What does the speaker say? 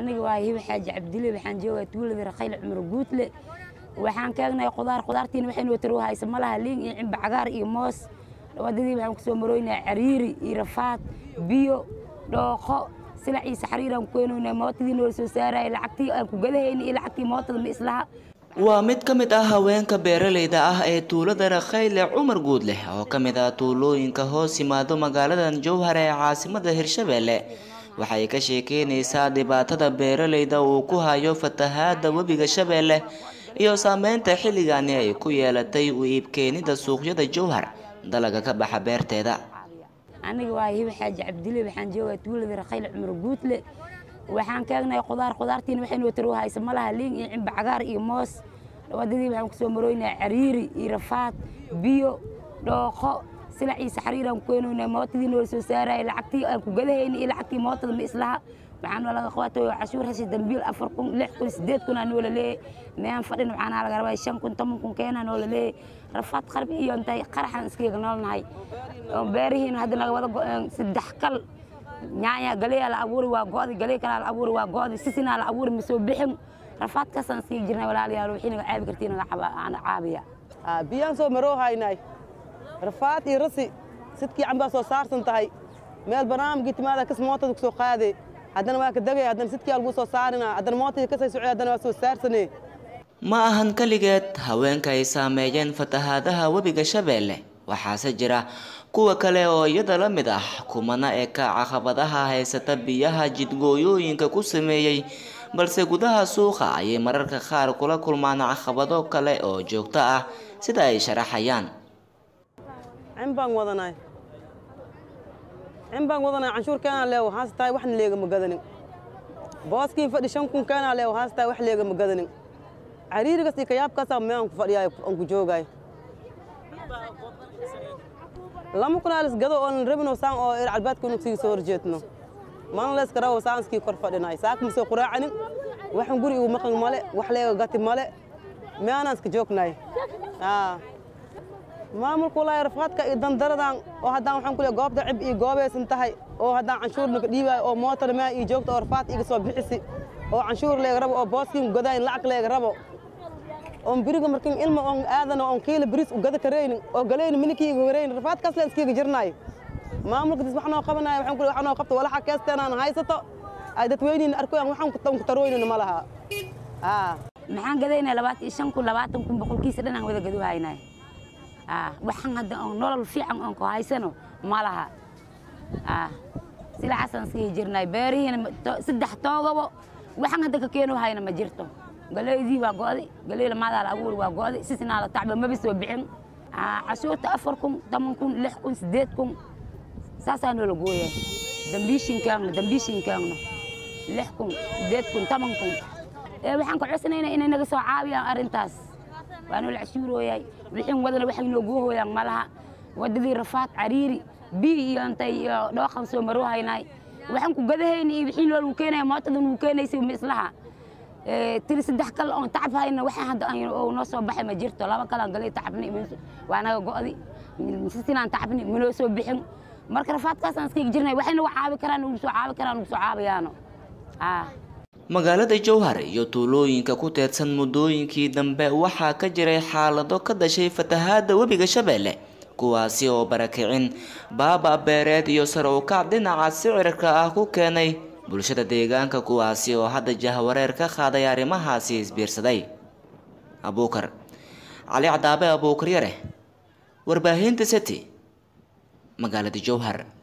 aniga waa hiba xaaji cabdile waxaan joogaa tuulada rakhayl cumar guudle waxaan kaagnay qudaar qudaartiina waxay noo taro haysa malaha liin iyo cimba cagaar iyo moos wadadii waxaan kusoo maroynaa cariiri iyo rafaad biyo dhooqo silac iyo saxariiraan ku keenaynaa mootadii noola soo saaraya lacagtii aan ku gadahayna iyo lacagtii mootada ma islaha waa mid ka mid ah haweenka beeralayda ah ee tuulada rakhayle cumar guudleh oo ka mid ah tuulooyinka hoos yimaado magaaladan jowhar ee caasimada hirshabeelle waxay ka sheekeynaysaa dhibaatada beeralayda uu ku hayo fatahaada webiga shabeelle iyo saameynta xilligani ay ku yeelatay u iibkeenida suuqyada jowhar dalaga ka baxa beerteeda aniga waa hiba xaaji cabdile waxaan joogaa tuulada rakhayl cumar guudle waxaan kaagnay qudaar qudaartiina waxay noo taro haysa malaha liin iyo cimba cagaar iyo moos wadadii waxaan kusoo maroynaa cariiri iyo rafaad biyo dhooqo silac iyo saxariiraan ku keenaynaa mootadii noola soo saaraya lacagtii aan ku gadahayna iyo lacagtii mootada ma islaha waxaan laga qabatay cashuur hasi dambiil afar kun lix kun sideed kun aa noola leeyahay meen fadhin waxaana laga rabaa shan kun toban kun keenaa noola leeyahay rafaad qarbi iyo intay qaraxan iskaga noolnahay beerihiina hadda naga wada go-een saddex kal nyaanya galeyaa la abuuri waa go'di galee kalaa la abuuri waa go'di sisinaa la abuuri ma soo bixin rafaadkaasaan iskaga jirnay walaalayaal wixii naga caabi kartii naga caabiya biyaan soo maroo haynay rafaad iyo rasi sidkii cambaa soo saarsan tahay meel barnaamijkii timaada kas mootada kusoo qaade haddana waa ka degay haddana sidkii algu soo saarina haddana mootadii kasay socday haddana waa soo saarsane ma ahan keligeed haweenka ay saameeyeen fatahaadaha webiga shabeelle waxaase jira kuwa kale oo iyada la mid ah kumana eka caqabadaha haysata biyaha jidgooyooyinka ku sameeyey balse gudaha suuqa ayay mararka qaar kula kulmaan caqabado kale oo joogto ah sida ay sharaxayaan cin baan wadanay cin baan wadanay canshuur keenaa leew haas tahay waxna leegama gadanin booskiin fadhi shan kun keenaa leew haas tahay wax leegama gadanin cariirigas iyo kayaabkaasaa meean ku fadhiyaay aan ku joogaay lama kunaalis gado oonan rabino saan oo ir calbaadka inu sii soo horjeedno mana leeska rawo saanskii kor fadhinay saaka masoo quraacanin waxan guri igu maqan male wax leega gati male meanaan iska joognay maamulka walaahi rafaadka iyo dandaradan oo haddaan waxaan ku leeyahay goobta cib iyo goobaysan tahay oo haddaan canshuur naga dhiibaayo oo mootar mea iyo joogta oo rafaad iga soo bixisi oo canshuur leega rabo oo booskiin godaayin lacag leega rabo oon biriga markin ilma oon aadano oon kiila biriis u gada karaynin oo galayni minikii iga waraynin rafaadkaas leen iskiga jirnaay maamulka dis wax noo qabanaya waxaan ku wax noo qabto walaxa keesteenaan haysato ay dadweyniina arkoyaan waxaan ku tarooynina ma laha maxaan gadaynaa labaatan iyo shan kun labaatan kun boqolkiisa dhan aan wada gadu haynay waxaan hadda oon nolol fiican oon ku haysano ma laha silacaasaan iskaga jirnay beerihiina saddex toogabo waxaan hadda ka keeno hayna ma jirto galeydii waa go'di galey lamaadaa la abuuri waa go'di sisinaa la tacba maba soo bixin cashuurta afar kun toban kun lix kun sideed kun saasaa noola gooya dambiishinkaagna dambiishinkaagna lix kun sideed kun toban kun waxaan ka codsanaynaa inay naga soo caabiyaan arrintaas waa noola cashuurooyay wixin wadana waxay noogu hooyaan ma laha wadadii rafaad cariiri bii iyo intay iyo dhooqan soo maroo haynaay waxaan ku gadahayna iyo wixii loolagu keenaya mootadan uu keenaysay ma islaha tiri saddex kal oon tacab hayna waxaan hadda noo soo baxay ma jirto laba kalaan galay tacabni waa naga go'di sisinaan tacabni manoo soo bixin marka rafaadkaasaan iskaga jirnay waxay nagu caabi karaan nagu soo caabi karaan nagu soo caabiyaano magaalada jowhar iyo tuulooyinka ku teedsan muddooyinkii dambe waxaa ka jiray xaalado ka dhashay fatahaada webiga shabeelle kuwaasi oo barakicin baaba beereed iyo sare u kac dhinaca sicirka ah ku keenay bulshada deegaanka kuwaasi oo hadda jahwareer ka qaaday arrimahaasi isbiirsaday abuukar cali cadaabe abuukar yare warbaahinta city magaalada jowhar